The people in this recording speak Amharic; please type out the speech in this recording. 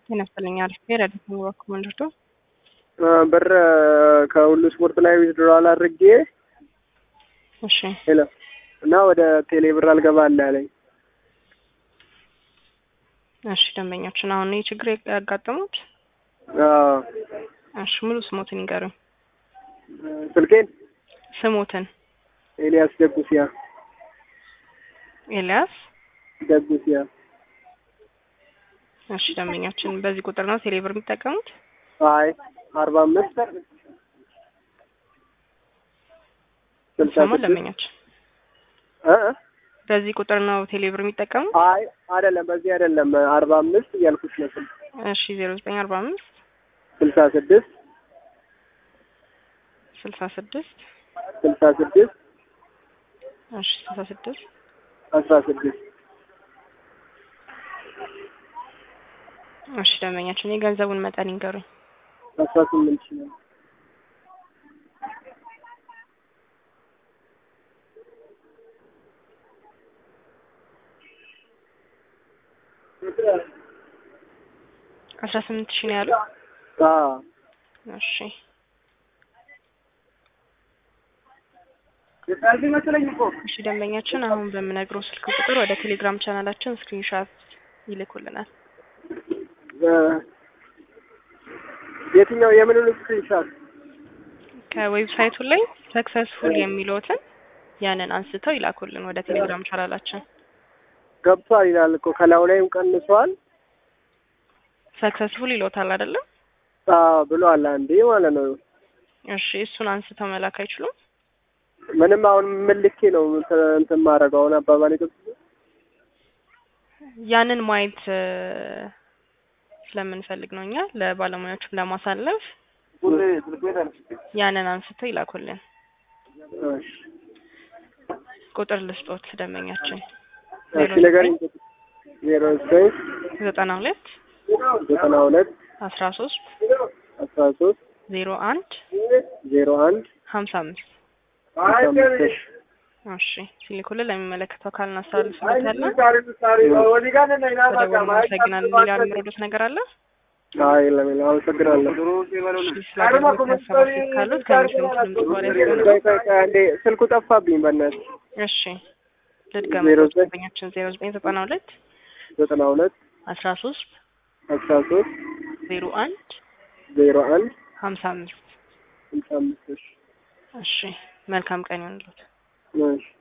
ጤና ይስጥልኝ። አሪፍ ብሄር አዲስ አበባ ኮማንደርቶ ብር ከሁሉ ስፖርት ላይ ዊዝድሮዋል አድርጌ እሺ ሄሎ እና ወደ ቴሌ ብር አልገባ አለ ያለኝ። እሺ ደንበኛችን አሁን ይህ ችግር ያጋጠሙት አዎ፣ እሺ ሙሉ ስሞትን ይንገሩኝ። ስልኬን ስሞትን ኤልያስ ደጉሲያ ኤልያስ ደጉሲያ። እሺ ደንበኛችን በዚህ ቁጥር ነው ቴሌ ብር የሚጠቀሙት? አይ አርባ አምስት ስልሳ ሰማ ስድስት ደንበኛችን እ እ በዚህ ቁጥር ነው ቴሌ ብር የሚጠቀሙት? አይ አይደለም፣ በዚህ አይደለም። አርባ አምስት እያልኩሽ ነው። ስልክ እሺ ዜሮ ዘጠኝ አርባ አምስት ስልሳ ስድስት ስልሳ ስድስት ስልሳ ስድስት እሺ ስልሳ ስድስት አስራ ስድስት እሺ ደንበኛችን የገንዘቡን መጠን ይንገሩኝ። አስራ ስምንት ሺህ ነው። አስራ ስምንት ሺህ ነው ያሉት? አዎ እሺ እሺ ደንበኛችን አሁን በምነግረው ስልክ ቁጥር ወደ ቴሌግራም ቻናላችን ስክሪንሻት ይልኩልናል። እ- የትኛው የምኑን ስክሪንሻት? ከዌብሳይቱ ላይ ሰክሰስፉል የሚለውትን ያንን አንስተው ይላኩልን ወደ ቴሌግራም ቻናላችን። ገብቷል ይላል እኮ ከላዩ ላይም ቀንሷል። ሰክሰስፉል ይሎታል አይደለም? አዎ ብሏል አንዴ ማለት ነው። እሺ እሱን አንስተው መላክ አይችሉም? ምንም አሁን ምን ልኬ ነው እንትን እንትን ማድረገው አሁን አባባል የገብ- ያንን ማየት እ፣ ስለምንፈልግ ነው እኛ ለባለሙያዎችም ለማሳለፍ ያንን አንስተው ይላኩልን። እሺ ቁጥር ልስጦት ደንበኛችን እሺ ንገሪኝ። ዜሮ ዘጠኝ ዘጠና ሁለት ዘጠና ሁለት አስራ ሶስት አስራ ሶስት ዜሮ አንድ ዜሮ አንድ ሀምሳ አምስት አስራ አምስት እሺ እሺ ሲልኩልን ለሚመለከተው አካል እናስተላልፍበታለን። በደቡብ እናመሰግናለን። ሌላ የምረዱት ነገር አለ? አይ የለም የለም፣ አመሰግናለሁ። እሺ ስለ አገልግሎት ሀሳብ አስተያየት ካሉት ከሚሰሙት ድምጽ በኋላ ያስገቡ። ቆይ ቆይ ቆይ አንዴ ስልኩ ጠፋብኝ በእናትህ። እሺ ልድገም። ዜሮ ዘጠኝ ደንበኛችን ዜሮ ዘጠኝ ዘጠና ሁለት ዘጠና ሁለት አስራ ሶስት አስራ ሶስት ዜሮ አንድ ዜሮ አንድ ሀምሳ አምስት ስልሳ አምስት እሺ እሺ መልካም ቀን ይሁንልዎት። እሺ